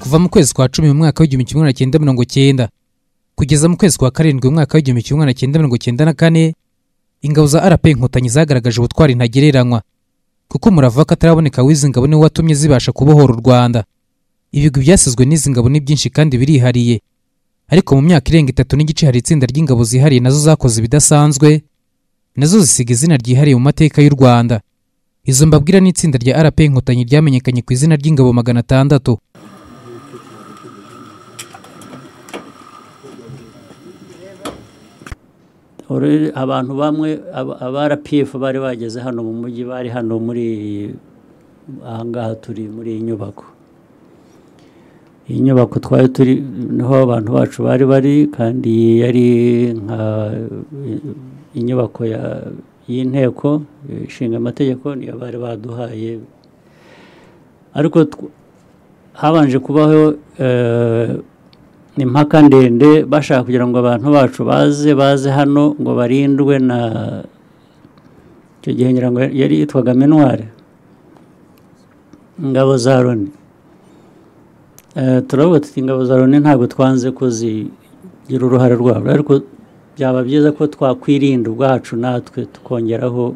kuva mu kwezi kwa cumi mu mwaka w'igihumbi kimwe magana cyenda mirongo cyenda kugeza mu kwezi kwa karindwi mu mwaka w'igihumbi kimwe magana cyenda mirongo cyenda na kane ingabo za rp inkotanyi zagaragaje ubutwari ntagereranywa kuko umurava w'akataraboneka w'izi ngabo niwo watumye zibasha kubohora u rwanda ibigwi byasizwe n'izi ngabo ni byinshi kandi birihariye ariko mu myaka irenga itatu n'igice hari itsinda ry'ingabo zihariye nazo zakoze ibidasanzwe nazo zisiga izina ryihariye mu mateka y'u rwanda izo mbabwira ni itsinda rya rp inkotanyi ryamenyekanye ku izina ry'ingabo magana atandatu abantu bamwe aba rpf bari bageze hano mu mujyi bari hano muri ahangaha turi muri iyi nyubako iyi nyubako twari turi niho abantu bacu bari bari kandi yari nka inyubako y'inteko ishinga amategeko niyo bari baduhaye ariko habanje kubaho impaka ndende bashaka kugira ngo abantu bacu baze baze hano ngo barindwe na icyo gihe ngira ngo yari yitwaga minuware ingabo za loni turavuga tuti ingabo za loni ntabwo twanze kuzigira uruhare rwabo ariko byaba byiza ko twakwirinda ubwacu natwe tukongeraho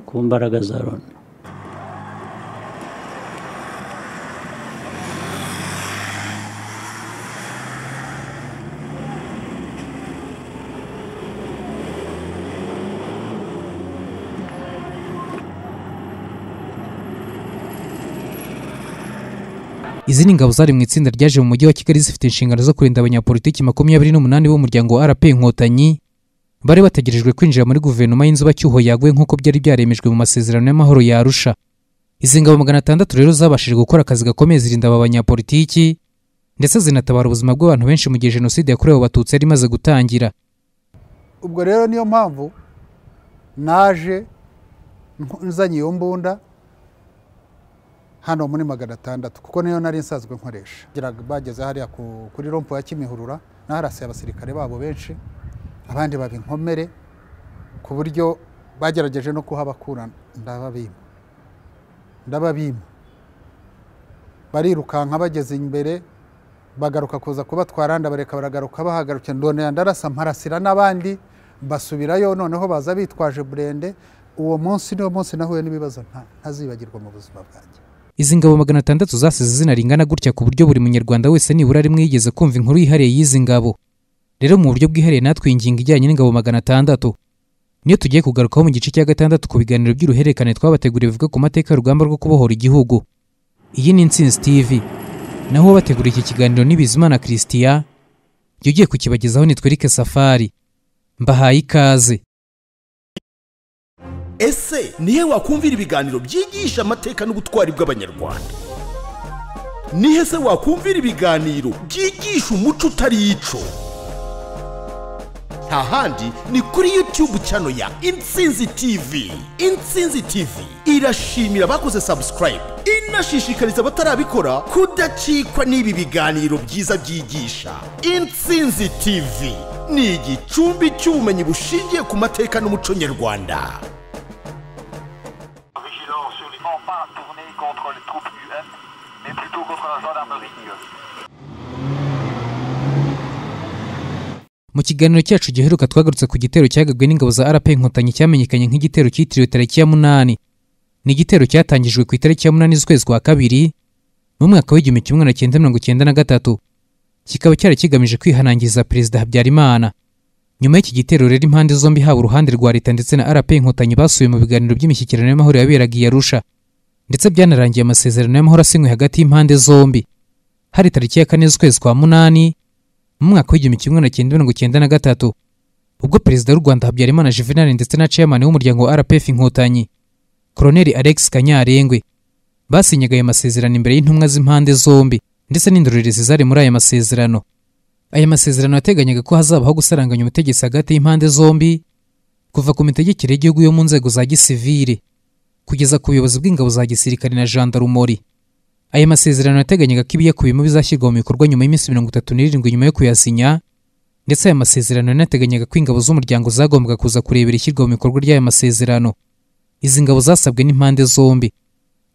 ku mbaraga za loni izi ni ingabo zari mu itsinda ryaje mu mujyi wa kigali zifite inshingano zo kurinda abanyapolitiki makumyabiri n'umunani b'umuryango wa rp inkotanyi bari bategerejwe kwinjira muri guverinoma y'inzubacyuho yaguye nk'uko byari byaremejwe mu masezerano y'amahoro ya arusha izi ngabo magana atandatu rero zabashije gukora akazi gakomeye zirinda aba banyapolitiki ndetse zinatabara ubuzima bw'abantu benshi mu gihe jenoside yakorewe abatutsi yari imaze gutangira ubwo rero niyo mpamvu naje nzanye iyo mbunda hano muri magana atandatu kuko niyo nari nsanzwe nkoresha bageze hariya kuri rompo ya kimihurura naharasiye abasirikare babo benshi abandi baba inkomere ku buryo bagerageje no kuhabakura ndababima ndababima barirukanka bageze imbere bagaruka kuza kubatwara ndabareka baragaruka bahagarukira ndonera ndarasa mparasira n'abandi basubirayo noneho baza bitwaje burende uwo munsi niwo munsi nahuye n'ibibazo ntazibagirwa mu buzima bwanjye izi ngabo magana atandatu zasize izina ringana gutya ku buryo buri munyarwanda wese nibura rimwe yigeze kumva inkuru yihariye y'izi ngabo rero mu buryo bwihariye natwe ingingo ijyanye n'ingabo magana atandatu niyo tugiye kugarukaho mu gice cya gatandatu ku biganiro by'uruhererekane twabateguriye bivuga ku mateka y'urugamba rwo kubohora igihugu iyi ni insinzi tv naho bategura iki kiganiro ni bizimana christian jya ugiye kukibagezaho ni twerike safari mbahaye ikaze ese nihe wakumvira ibiganiro byigisha amateka n'ubutwari bw'abanyarwanda nihe se wakumvira ibiganiro byigisha umuco utari ico nta handi ni kuri yutube cano ya insinzi tv insinzi tv irashimira abakoze sabusikarayibe inashishikariza abatarabikora kudacikwa n'ibi biganiro byiza byigisha insinzi tv ni igicumbi cy'ubumenyi bushingiye ku mateka n'umuco nyarwanda pas tourner contre les troupes UN, mais plutôt contre la gendarmerie mu kiganiro cyacu giheruka twagarutse ku gitero cyagabwe n'ingabo za rp inkotanyi cyamenyekanye nk'igitero cyitiriwe tariki ya munani ni igitero cyatangijwe ku itariki ya munani z'ukwezi kwa kabiri mu mwaka w'igihumbi kimwe na cyenda mirongo cyenda na gatatu kikaba cyari kigamije kwihanangiriza perezida habyarimana nyuma y'iki gitero rero impande zombi haba uruhande rwa leta ndetse na rp inkotanyi basuye mu biganiro by'imishyikirano y'amahoro yaberaga i arusha ndetse byanarangiye amasezerano y'amahoro asinywe hagati y'impande zombi hari tariki ya kane z'ukwezi kwa munani mu mwaka w'igihumbi kimwe na cyenda mirongo cyenda na gatatu ubwo perezida w'u rwanda habyarimana juvenal ndetse na chairman w'umuryango wa rpf inkotanyi koroneli alex kanyarengwe basinyaga ayo masezerano imbere y'intumwa z'impande zombi ndetse n'indorerezi zari muri aya masezerano aya masezerano yateganyaga ko hazabaho gusaranganya ubutegetsi hagati y'impande zombi kuva ku mitegekere y'igihugu yo mu nzego za gisivire kugeza ku buyobozi bw'ingabo za gisirikare na jandarumori aya masezerano yateganyaga ko ibiyakubiyemo bizashyirwa mu bikorwa nyuma y'iminsi mirongo itatu n'irindwi nyuma yo kuyasinya ndetse aya masezerano yanateganyaga ko ingabo z'umuryango zagombaga kuza kurebera ishyirwa mu bikorwa ry'aya masezerano izi ngabo zasabwe n'impande zombi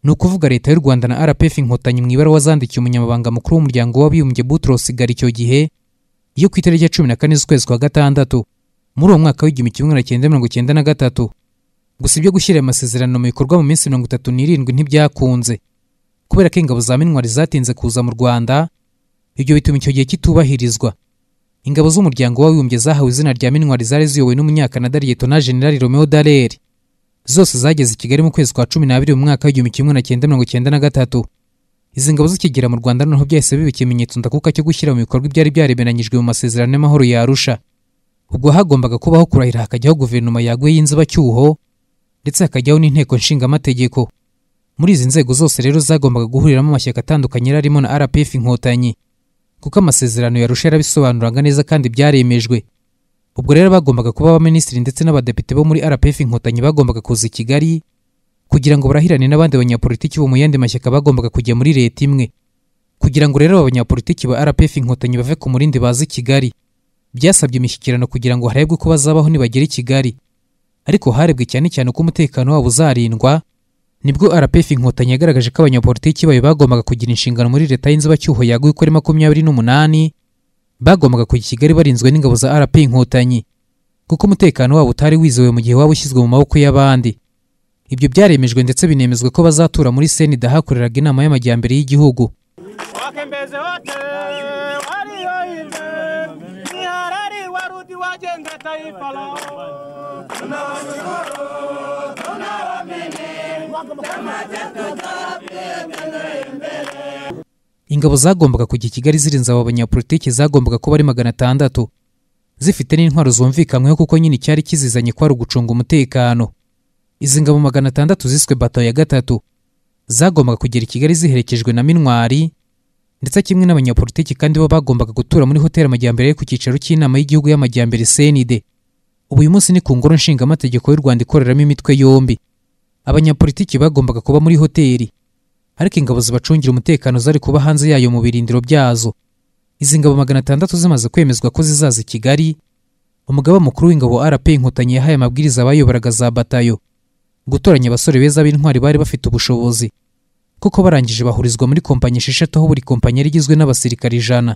ni ukuvuga leta y'u rwanda na rpf inkotanyi mu ibara wazandikiye umunyamabanga mukuru w'umuryango w'abibumbye butros icyo gihe yo ku itariki ya cumi na kane z'ukwezi kwa gatandatu muri uwo mwaka w'igihumbi kimwe magana cyenda mirongo cyenda na gatatu gusa ibyo gushyira aya masezerano mu bikorwa mu minsi mirongo itatu n'irindwi ntibyakunze kubera ko ingabo za minwari zatinze kuza mu rwanda ibyo bituma icyo gihe kitubahirizwa ingabo z'umuryango w'abibumbye zahawe izina rya minwari zari ziyobowe n'umunyakanada liyetona jenerali romeo dallaire zose zageze i kigali mu kwezi kwa cumi n'abiri mu mwaka w'igihumbi kimwe na cyenda mirongo cyenda na gatatu izi ngabo zikigera mu rwanda noneho byahise biba ikimenyetso ndakuka cyo gushyira mu bikorwa ibyari byaremeranyijwe mu masezerano y'amahoro ya arusha ubwo hagombaga kubaho kurahira hakajyaho guverinoma yaguye y'inzibacyuho ndetse hakajyaho n'inteko nshingamategeko muri izi nzego zose rero zagombaga guhuriramo amashyaka atandukanye yari arimo na rpf inkotanyi kuko amasezerano ya arusha yarabisobanuraga neza kandi byaremejwe ubwo rero bagombaga kuba abaminisitiri ndetse n'abadepite bo muri rpf inkotanyi bagombaga kuza i kigali kugira ngo barahirane n'abandi banyapolitiki bo mu yandi mashyaka bagombaga kujya muri leta imwe kugira ngo rero abanyapolitiki ba rpf inkotanyi bave ku murindi baze i kigali byasabye imishyikirano kugira ngo harebwe ko bazabaho nibagera i kigali ariko harebwe cyane cyane uko umutekano wabo uzarindwa nibwo rpf inkotanyi yagaragaje ko abanyapolitiki bayo bagombaga kugira inshingano muri leta y'inzibacyuho yaguye uko ari makumyabiri n'umunani bagombaga kujya i kigali barinzwe n'ingabo za rp inkotanyi kuko umutekano wabo utari wizewe mu gihe waba ushyizwe mu maboko y'abandi ibyo byaremejwe ndetse binemezwa ko bazatura muri senida hakoreraga inama y'amajyambere y'igihugu wakembeze wote walioive ni harari warudi wajenge taifa lao ingabo zagombaga kujya i kigali zirinze aba banyapolitiki zagombaga kuba ari magana atandatu zifite n'intwaro zumvikanyweho kuko nyine icyari kizizanye kwari ugucunga umutekano izi ngabo magana atandatu ziswe bato ya gatatu zagombaga kugera i kigali ziherekejwe na minwari ndetse kimwe n'abanyapolitiki kandi bo bagombaga gutura muri hoteli amajyambere yo ku cyicaro cy'inama y'igihugu y'amajyambere senide ubu uyu munsi ni ku ngoro nshingamategeko y'u rwanda ikoreramo imitwe yombi abanyapolitiki bagombaga kuba muri hoteli ariko ingabo zibacungira umutekano zari kuba hanze yayo mu birindiro byazo izi ngabo magana atandatu zimaze kwemezwa ko zizaza i kigali umugaba mukuru w'ingabo rp inkotanyi yahaye amabwiriza abayoboraga za batayo gutoranya abasore beza b'intwari bari bafite ubushobozi kuko barangije bahurizwa muri kompanyi esheshatu aho buri kompanyi yari igizwe n'abasirikari ijana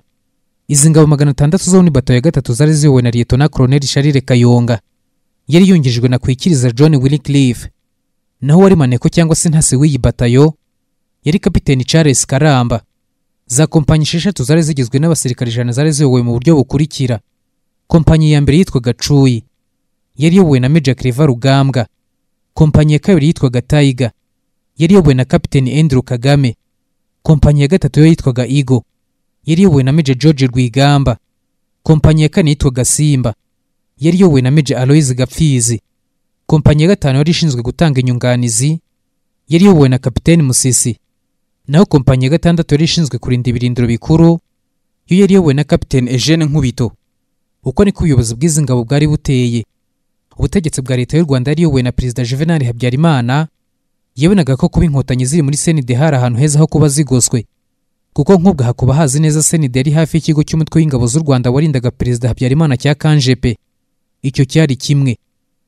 izi ngabo magana atandatu zo ni bato ya gatatu zari ziyobowe na liyetona koroneli sharire kayonga yari yungirijwe na kwikiriza john williclife naho wari maneko cyangwa se ntasi w'iyi batayo yari kapiteni charles karamba za kompanyi esheshatu zari zigizwe n'abasirikari ijana zari ziyobowe mu buryo bukurikira kompanyi ya mbere yitwaga cuyi yari iyobowe na meja cleva rugambwa kompanyi ya kabiri yitwaga tayiga yari iyobowe na kapiteni andrew kagame kompanyi ya gatatu yo yitwaga igo yari iyobowe na meja george rwigamba kompanyi ya kane yitwaga simba yari iyobowe na meja aloise gapfizi kompanyi ya gatanu yari ishinzwe gutanga inyunganizi yari iyobowe na kapiteni musisi naho kompanyi ya gatandatu yari ishinzwe kurinda ibirindiro bikuru yo yari iyobowe na kapiteni eugene nkubito uko niko ubuyobozi bw'izi ngabo bwari buteye ubutegetsi bwa leta y'u rwanda yari iyobowe na perezida juvenal habyarimana yabonaga ko kuba inkotanyi ziri muri senide hari ahantu heza ho kuba zigoswe kuko nk'ubwo hakuba hazi neza senide yari hafi y'ikigo cy'umutwe w'ingabo z'u rwanda warindaga perezida habyarimana cya kanjepe icyo cyari kimwe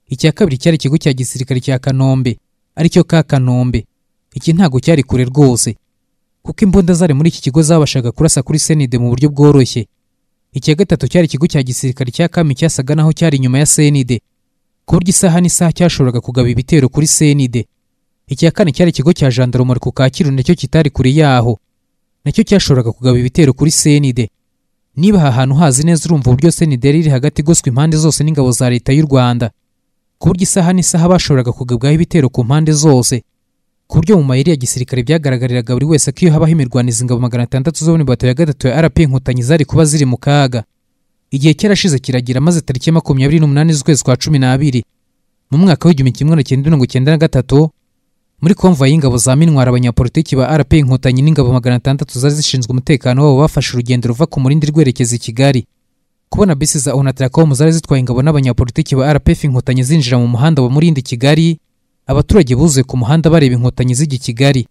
icya kabiri cyari ikigo cya gisirikare cya kanombe aricyo ka kanombe iki ntago cyari kure rwose kuko imbunda zari muri iki kigo zabashaga kurasa kuri senide mu buryo bworoshye icya gatatu cyari ikigo cya gisirikare cya kami cyasaga naho cyari inyuma ya senide ku buryo isaha n'isaha cyashoboraga kugaba ibitero kuri senide icya kane cyari ikigo cya jandarumari ku kacyiru nacyo kitari kure yaho nacyo cyashoboraga kugaba ibitero kuri senide niba aha hantu hazi neza urumva uburyo senide yari iri hagati igoswe impande zose n'ingabo za leta y'u rwanda ku buryo isaha n'isaha bashoboraga kugabwaho ibitero ku mpande zose ku buryo mu mayeri ya gisirikare byagaragariraga buri wese ko iyo habaho imirwanizo ingabo magana atandatu zo muri bato ya gatatu ya rp inkotanyi zari kuba ziri mu kaga igihe cyarashize kiragira maze tariki ya makumyabiri n'umunani z'ukwezi kwa cumi n'abiri mu mwaka w'igihumbi kimwe magana cyenda mirongo cyenda na gatatu muri konvoyi y'ingabo za minwari abanyapolitiki ba rp inkotanyi n'ingabo magana atandatu zari zishinzwe umutekano wabo bafashe urugendo ruva ku murindi rwerekeza i kigali kubona bisi za onatracom zari zitwaye ingabo n'abanyapolitiki ba rpf inkotanyi zinjira mu muhanda wa murindi kigali abaturage buzuye ku muhanda bareba inkotanyi zijya i kigali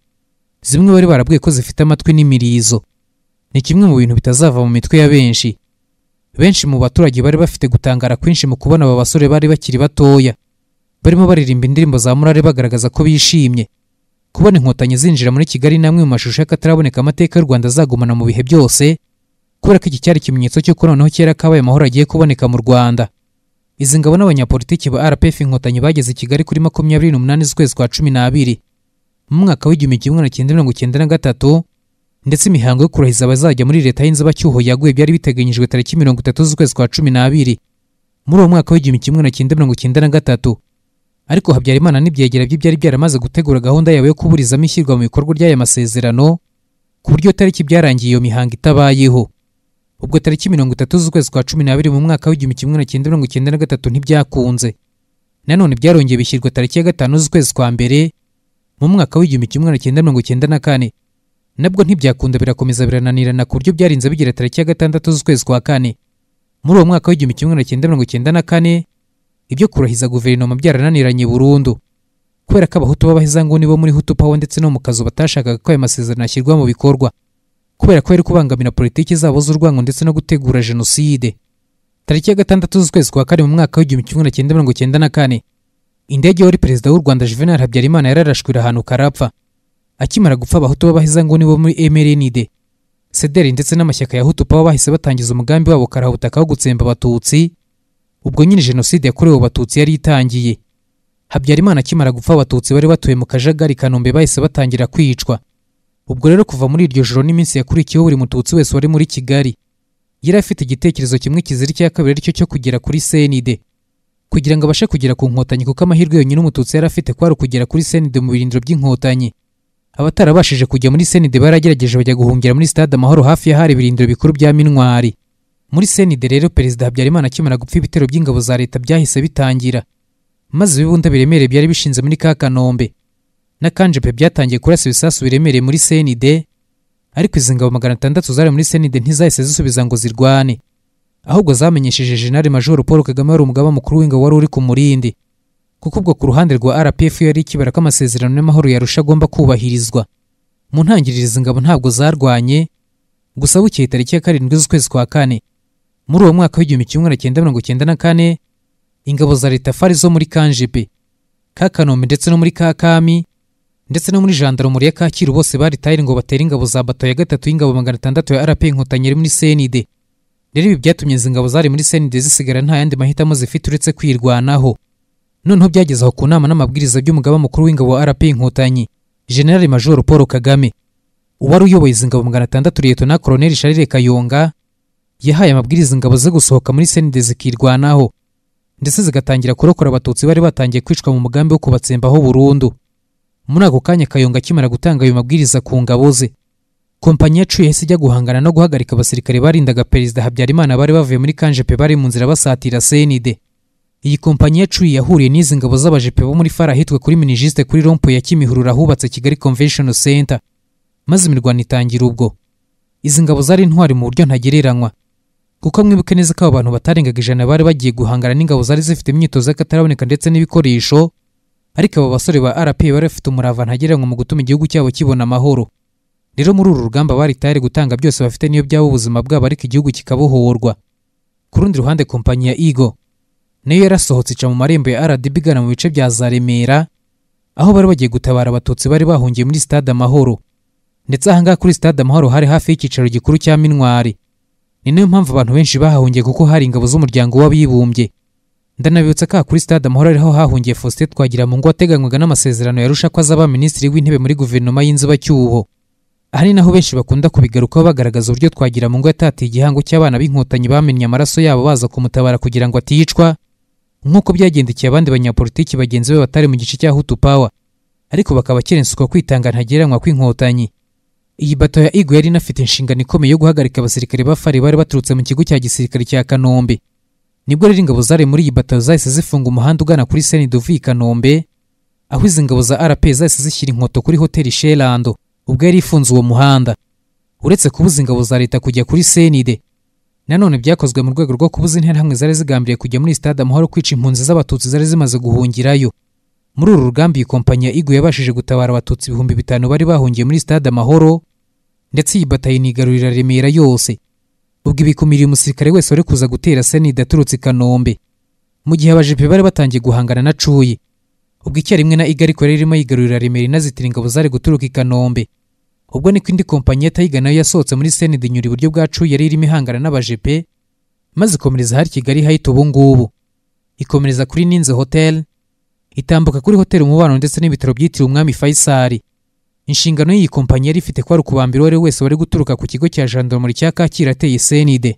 zimwe bari barabwiye ko zifite amatwi n'imirizo ni kimwe mu bintu bitazava mu mitwe ya benshi benshi mu baturage bari bafite gutangara kwinshi mu kubona aba basore bari bakiri batoya barimo baririmba indirimbo za murare bagaragaza ko bishimye kubona inkotanyi zinjira muri kigali ni amwe mu mashusho y'akataraboneka amateka y'u rwanda azagumana mu bihe byose kubera ko iki cyari ikimenyetso cy'uko noneho kera kabaye amahoro agiye kuboneka mu rwanda izi ngabo n'abanyapolitiki ba rpf inkotanyi bageze i kigali kuri makumyabiri n'umunani z'ukwezi kwa cumi n'abiri mu mwaka w'igihumbi kimwe na cyenda mirongo cyenda na gatatu ndetse imihango yo kurahiza abazajya muri leta y'inzibacyuho yaguye byari biteganyijwe tariki mirongo itatu z'ukwezi kwa cumi n'abiri muri uwo mwaka w'igihumbi kimwe na cyenda mirongo cyenda na gatatu ariko habyarimana n'ibyegera bye byari byaramaze gutegura gahunda yabo yo kuburizamo ishyirwa mu bikorwa ry'aya masezerano ku buryo tariki byarangiye iyo mihango itabayeho ubwo tariki mirongo itatu z'ukwezi kwa cumi n'abiri mu mwaka w'igihumbi kimwe na cyenda mirongo icyenda na gatatu ntibyakunze nanone byarongeye bishyirwa tariki ya gatanu z'ukwezi kwa mbere mu mwaka w'igihumbi kimwe na cyenda mirongo icyenda na kane nabwo ntibyakunda birakomeza birananirana ku buryo byarinze bigera tariki ya gatandatu z'ukwezi kwa kane muri uwo mwaka w'igihumbi kimwe na cyenda mirongo icyenda na kane ibyo kurahiza guverinoma byarananiranye burundu kubera ko abahutu b'abahezanguni bo muri hutu pawa ndetse no mu kazu batashakaga ko aya masezerano ashyirwa mu bikorwa kubera ko yari kubangamira politiki zabo z'urwango ndetse no gutegura jenoside tariki ya gatandatu z'ukwezi kwa kane mu mwaka w'igihumbi kimwe na cyenda mirongo cyenda na kane indege wari perezida w'u rwanda juvenal habyarimana yararashwe irahanuka arapfa akimara gupfa abahutu b'abahezanguni bo muri mrnd sederi ndetse n'amashyaka ya hutu pawa bahise batangiza umugambi wabo karahubutaka wo gutsemba abatutsi ubwo nyine jenoside yakorewe abatutsi yari itangiye habyarimana akimara gupfa abatutsi bari batuye mu kajagari kanombe bahise batangira kwicwa ubwo rero kuva muri iryo joro n'iminsi yakurikiyeho buri mututsi wese wari muri kigali yari afite igitekerezo kimwe kizira icya kabiri aricyo cyo kugera kuri senide kugira ngo abashe kugera ku nkotanyi kuko amahirwe yonyine umututsi yari afite kwari ukugera kuri senide mu birindiro by'inkotanyi abatarabashije kujya muri senide baragerageje bajya guhungira muri stade amahoro hafi y'ahari ibirindiro bikuru bya mintwari muri senide rero perezida habyarimana akimara gupfa ibitero by'ingabo za leta byahise bitangira maze ibibunda biremereye byari bishinze muri ka kanombe n'akanjepe byatangiye kurasa ibisasu biremereye muri senide ariko izi ngabo magana atandatu zari muri senide ntizahise zisubiza ngo zirwane ahubwo zamenyesheje jenali majoro paul kagame wari umugaba mukuru w'ingabo wari uri ku murindi kuko ubwo ku ruhande rwa rpf yari ikibara ko amasezerano y'amahoro yarusha agomba kubahirizwa mu ntangiriro izi ngabo ntabwo zarwanye gusa bukeye tariki ya karindwi z'ukwezi kwa kane muri uwo mwaka w'igihumbi kimwe na cyenda mirongo cyenda na kane ingabo za leta fari zo muri kanjepe ka kanombe ndetse no muri kakami ndetse no muri jandarumuri ya kacyiru bose baritaye ngo batere ingabo za bato ya gatatu y'ingabo magana atandatu ya rp inkotanyi iri muri senide rero ibi byatumye izi ngabo zari muri senide zisigara nta yandi mahitamo zifite uretse kwirwanaho noneho byageze aho ku nama n'amabwiriza by'umugaba mukuru w'ingabo wa rp inkotanyi generali majoro paul kagame uwari uyoboye izi ngabo magana atandatu liyeto na koroneli sharire kayonga yahaye amabwiriza ingabo ze gusohoka muri senide zikirwanaho ndetse zigatangira kurokora abatutsi bari batangiye kwicwa mu mugambi wo kubatsembaho burundu muri ako kanya kayonga akimara gutanga ayo mabwiriza ku ngabo ze kompanyi yacu yahise ijya guhangana no guhagarika abasirikare barindaga perezida habyarimana bari bavuye muri kanjepe bari mu nzira basatira senide iyi kompanyi yacu yahuriye n'izi ngabo z'abajepe bo muri fara ahitwa kuri minijisite kuri rompo ya kimihurura hubatse kigali convention center maze imirwano itangira ubwo izi ngabo zari intwari mu buryo ntagereranywa kuko mwibuke neza ko abo bantu batarengaga ijana bari bagiye guhangana n'ingabo zari zifite imyitozo y'akataraboneka ndetse n'ibikoresho ariko abo basore ba rp bari bafite umurava ntagereranywa mu gutuma igihugu cyabo kibona amahoro rero muri uru rugamba bari tayari gutanga byose bafite niyo byaba ubuzima bwabo ariko igihugu kikabohorwa ku rundi ruhande kompanyi ya igo nayo yarasohotse ica mu marembo ya rdb igana mu bice bya za remera aho bari bagiye gutabara abatutsi bari bahungiye muri stade amahoro ndetse ahangaha kuri stade amahoro hari hafi y'icyicaro gikuru cya mintwari ni nayo mpamvu abantu benshi bahahungiye kuko hari ingabo z'umuryango w'abibumbye ndanabibutsa ko aha kuri stade amahoro ariho hahungiye faustin twagira mu ngo wateganywaga n'amasezerano yarusha ko azaba minisitiri w'intebe muri guverinoma y'inzibacyuho aha ni naho benshi bakunda kubigarukaho bagaragaza uburyo twagira mu ngo yatatiye igihango cy'abana b'inkotanyi bamennye amaraso yabo baza kumutabara kugira ngo aticwa nk'uko byagendekeye abandi banyapolitiki bagenzi be batari mu gice cya hutu pawa ariko bakaba kerenswa kwitanga ntagereranywa kw'inkotanyi iyi bato ya igo yari inafite inshingano ikomeye yo guhagarika abasirikare ba fari bari baturutse mu kigo cya gisirikare cya kanombe nibwo rero ingabo zari muri iyi bato zahise zifunga umuhanda ugana kuri senide uvuye i kanombe aho izi ngabo za rp zahise zishyira inkoto kuri hoteli sherando ubwo yari ifunze uwo muhanda uretse kubuza ingabo za leta kujya kuri senide nanone byakozwe mu rwego rwo kubuza interahamwe zari zigambiriye kujya muri stade amahoro kwica impunzi z'abatutsi zari zimaze guhungirayo muri uru rugamba iyi kompanyi ya igu yabashije gutabara abatutsi ibihumbi bitanu bari bahungiye muri stade amahoro ndetse iyi batayini igarurira remera yose ubwo ibikumiriye umusirikare wese wari kuza gutera seni idaturutse i kanombe mu gihe abajepe bari batangiye guhangana na cuye ubwo icyarimwe na iga ariko yari irimo yigarurira remera inazitira ingabo zari guturuka i kanombe ubwo niko indi kompanyi ya tayiga nayo yasohotse muri seni inyura iburyo bwa cuye yari irimo ihangana n'abajepe maze ikomereza hari kigali hayite ubu ngubu ikomereza kuri ninze hoteli itambuka kuri hoteli umubano ndetse n'ibitaro byitiriwe umwami fayisari inshingano y'iyi kompanyi yari ifite ko hari ukubambira uwo ari we wese wari guturuka ku kigo cya jandarumori cya kacyiru ateye senide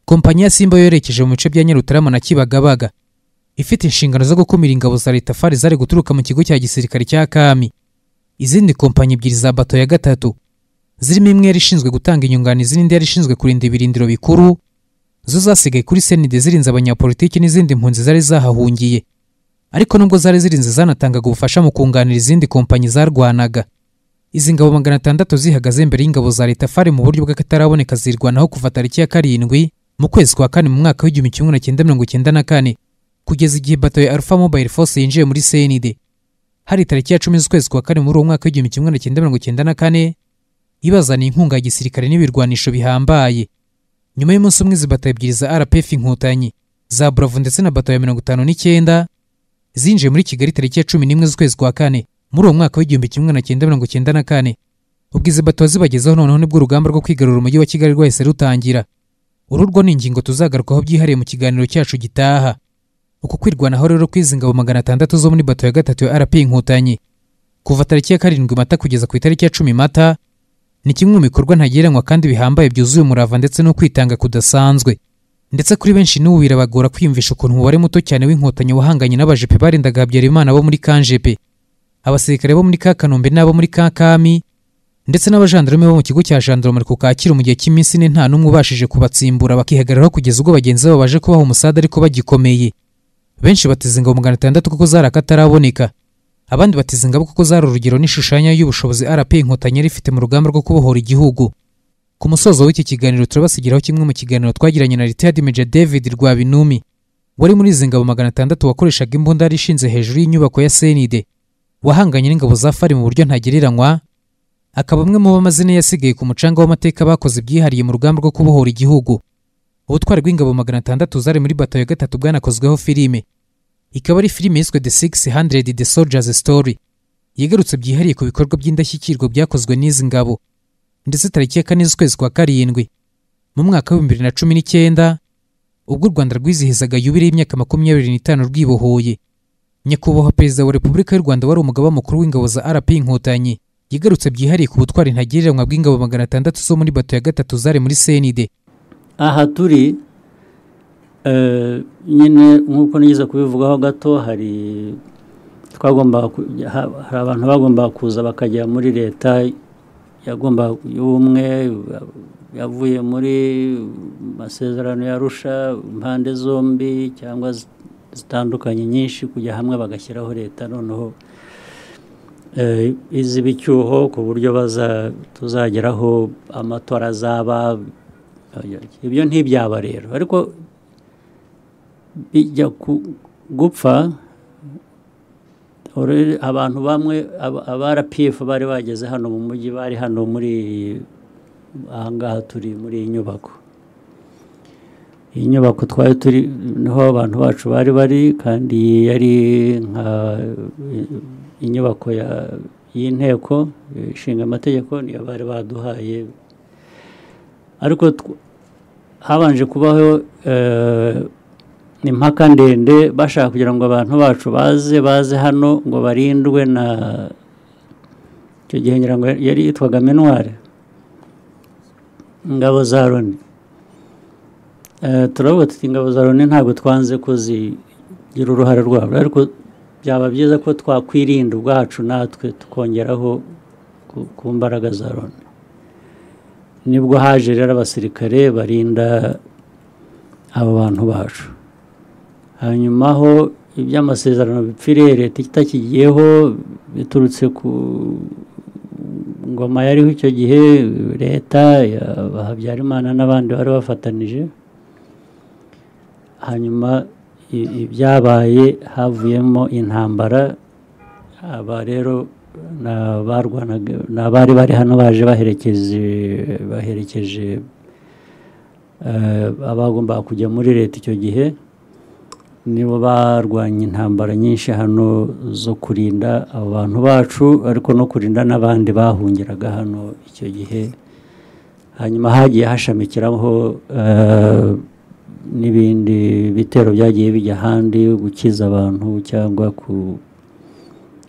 kompanyi ya simba yoherekeje mu bice bya nyarutarama na kibagabaga ifite inshingano zo gukumira ingabo za leta fari zari guturuka mu kigo cya gisirikare cya kami izindi kompanyi ebyiri za bato ya gatatu zirimo imwe yari ishinzwe gutanga inyunganizi n'indi yari ishinzwe kurinda ibirindiro bikuru zo zasigaye kuri senide zirinze abanyapolitiki n'izindi mpunzi zari zahahungiye ariko nubwo zari zirinze zanatangaga ubufasha mu kunganira izindi kompanyi zarwanaga izi ngabo magana atandatu zihagaze imbere y'ingabo za leta fari mu buryo bw'akataraboneka zirwanaho kuva tariki ya karindwi mu kwezi kwa kane mu mwaka w'igihumbi kimwe na cyenda mirongo icyenda na kane kugeza igihe bato ya alpha mobile force yinjiye muri cnd hari tariki ya cumi z'ukwezi kwa kane muri uwo mwaka w'igihumbi kimwe na cyenda mirongo icyenda na kane ibazaniye inkunga ya gisirikare n'ibirwanisho bihambaye nyuma y'umunsi umwe izi bato ebyiri za rpf inkotanyi za bravo ndetse na bato ya mirongo itanu n'icyenda zinjiye muri kigali tariki ya cumi n'imwe z'ukwezi kwa kane muri uwo mwaka w'igihumbi kimwe na cyenda mirongo icyenda na kane ubwo izi bato zibagezeho noneho nibwo urugamba rwo kwigarura umujyi wa kigali rwahise rutangira uru rwo ni ingingo tuzagarukaho byihariye mu kiganiro cyacu gitaha uku kwirwanaho rero kw'izi ngabo magana atandatu zo muri bato ya gatatu ya rp inkotanyi kuva tariki ya karindwi mata kugeza ku itariki ya cumi mata ni kimwe mu bikorwa ntagereranywa kandi bihambaye byuzuye umurava ndetse no kwitanga kudasanzwe ndetse kuri benshi n'ubu birabagora kwiyumvisha ukuntu umubare muto cyane w'inkotanyi wahanganye n'abajepe barendaga habyarimana bo muri kanjepe abasirikare bo muri ka kanombe n'abo muri ka kami ndetse n'abajandarume bo mu kigo cya jandarumari ku kacyiru mu gihe cy'iminsi ine nta n'umwe ubashije kubatsimbura bakihagararaho kugeza ubwo bagenzi babo baje kubaha umusada ariko bagikomeye benshi bateze ingabo magana atandatu kuko zari akataraboneka abandi bateze ingabo kuko zari urugero n'ishushanya y'ubushobozi rp inkotanyi yari ifite mu rugamba rwo kubohora igihugu ku musozo w'iki kiganiro turabasigiraho kimwe mu kiganiro twagiranye na retired major david rwabinumi wari muri izi ngabo magana atandatu wakoreshaga imbunda yari ishinze hejuru y'inyubako ya senide wahanganye n'ingabo za fari mu buryo ntagereranywa akaba amwe mu b'amazina yasigaye ku mucanga w'amateka bakoze ibyihariye mu rugamba rwo kubohora igihugu ubutwari bw'ingabo magana atandatu zari muri bato ya gatatu bwanakozweho filime ikaba ari filime yiswe the six hundred the soldiers story yigarutse byihariye ku bikorwa by'indashyikirwa byakozwe n'izi ngabo ndetse tariki ya kane z'ukwezi kwa karindwi mu mwaka w'ibihumbi bibiri na cumi n'icyenda ubwo u rwanda rwizihizaga yubire y'imyaka makumyabiri n'itanu rwibohoye nyakubahwa perezida wa repubulika y'u rwanda wari umugaba mukuru w'ingabo za rp inkotanyi yigarutse byihariye ku butwari ntagereranywa bw'ingabo magana atandatu zo muri bato ya gatatu zari muri senide aha turi eh, nyine nk'uko nigeze kubivugaho gato hari twagombaga ku- ha- hari abantu bagombaga kuza bakajya muri leta yagomba y'ubumwe yavuye muri masezerano yarusha impande zombi cyangwa zi- zitandukanye nyinshi kujya hamwe bagashyiraho leta noneho eh, iz'ibicyuho ku buryo baza tuzageraho amatora azaba ibyo ntibyaba rero ariko bijya ku- gupfa Already abantu bamwe aba- aba rpf bari bageze hano mu mujyi bari hano muri ahangaha turi muri iyi nyubako iyi nyubako twari turi niho abantu bacu bari bari kandi iyi yari nka inyubako ya- y'inteko ishinga amategeko niyo bari baduhaye ariko tw- habanje kubaho eh, impaka ndende bashaka kugira ngo abantu bacu baze baze hano ngo barindwe na icyo gihe ngira ngo yari yitwaga menware ingabo za loni Eh, turavuga tuti ingabo za loni ntabwo twanze kuzigira uruhare rwabo ariko byaba byiza ko twakwirinda ubwacu natwe tukongeraho ku- ku mbaraga za loni nibwo haje rero abasirikare barinda abo bantu bacu hanyuma ho iby'amasezerano bipfire leta itakigiyeho biturutse ku ngoma yariho icyo gihe leta ya habyarimana n'abandi bari bafatanije hanyuma i- ibyabaye havuyemo intambara aba rero ni abarwanaga ni abari bari hano baje baherekeje baherekeje eh, abagombaga kujya muri leta icyo gihe nibo barwanya intambara nyinshi hano zo kurinda abo bantu bacu ariko no kurinda n'abandi bahungiraga hano icyo gihe hanyuma hagiye hashamikiraho eh, n'ibindi bitero byagiye bijya ahandi gukiza abantu cyangwa ku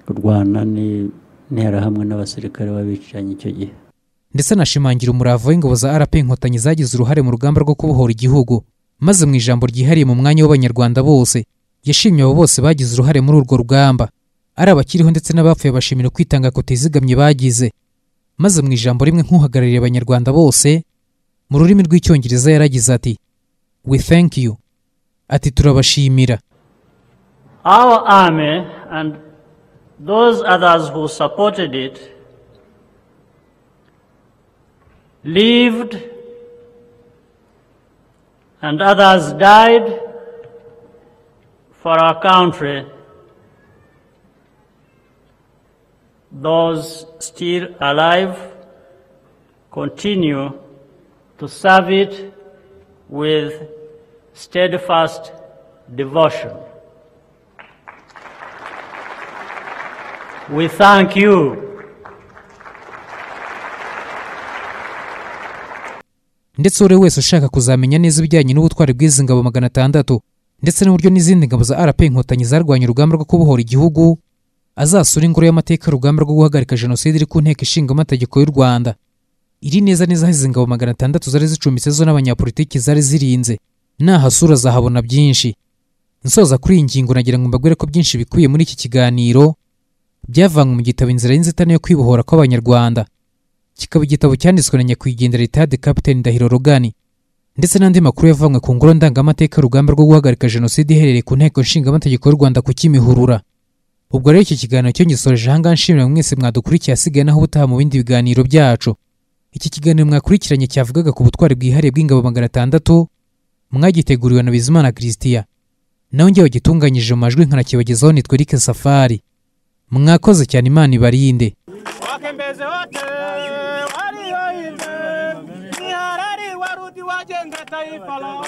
kurwana n'interahamwe n'abasirikare b'abicanyi icyo gihe ndetse anashimangira umurava w'ingabo za rp inkotanyi zagize uruhare mu rugamba rwo kubohora igihugu maze mu ijambo ryihariye mu mwanya w'abanyarwanda bose yashimye abo bose bagize uruhare muri urwo rugamba ari abakiriho ndetse n'abapfuye bashimira kwitanga kutizigamye bagize maze mu ijambo rimwe nk'uhagarariye abanyarwanda bose mu rurimi rw'icyongereza yaragize ati we thank you ati turabashimira Our army and those others who supported it lived and others died for our country. Those still alive continue to serve it with steadfast devotion. We thank you. ndetse uwo ari we wese ushaka kuzamenya neza ibijyanye n'ubutwari bw'izi ngabo magana atandatu ndetse n'uburyo n'izindi ngabo za rp inkotanyi zarwanya urugamba rwo kubohora igihugu azasura ingoro y'amateka y'urugamba rwo guhagarika jenoside iri ku nteko ishinga amategeko y'u rwanda iri neza neza aho izi ngabo magana atandatu zari zicumbitse zo n'abanyapolitiki zari zirinze nahasura azahabona byinshi nsoza kuri iyi ngingo nagira ngo mbabwire ko byinshi bikubiye muri iki kiganiro byavanywe mu gitabo inzira y'inzitane yo kwibohora kw'abanyarwanda kikaba igitabo cyanditswe na nyakwigendera ritade kapiteni ndahiro rogani ndetse n'andi makuru yavanywe ku ngoro ndangamateka y'urugamba rwo guhagarika jenoside iherereye ku nteko nshingamategeko y'u rwanda ku kimihurura ubwo rero iki kiganiro cyo ngisoreje aha ngaha nshimira mwese mwadukurikiye asigaye naho ubutaha mu bindi biganiro byacu iki kiganiro mwakurikiranye cyavugaga ku butwari bwihariye bw'ingabo magana atandatu mwagiteguriwe na bizimana christian nawe njye wagitunganyije mu majwi nkanakibagezaho nitwe eric safari mwakoze cyane imana ibarinde wakembeze wote walioimbe ni harari warudi wajenge taifa lao